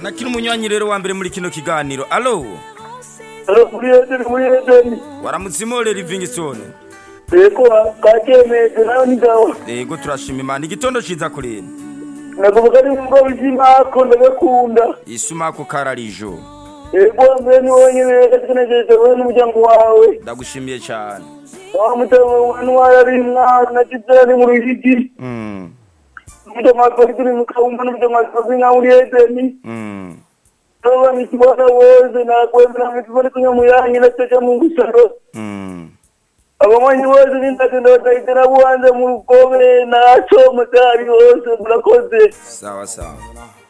kanakiri umunywanyi rero wa mbere muri kino kiganiro alo Alo, muri Edeni, muri Edeni. waramutse imore livingston Eko, kakemeze, nawe ni gawa. yego turashima imana igitondo ciza kurene Nakuvuga ni mgo bizimako, ndagakunda. isumako kararijo Eko, mbere ni wowe nyene gategenejeje wowe n'umuryango wawe. ndagushimiye cyane Wa mutama wanu wari mwana, nagize ni mu Ruyigi. Mm, Mutama kuri turi mu Kawumba n'umutama kuri nka muri Edeni. mm. Nawe nikibona wose, nakwemera nikibona kunyamuyanyi, nateja mu ngusaro. Mm. abanywanyi bose n'indagenda batahitana buhanze mu rugobe naco mutari hose murakoze sawa sawa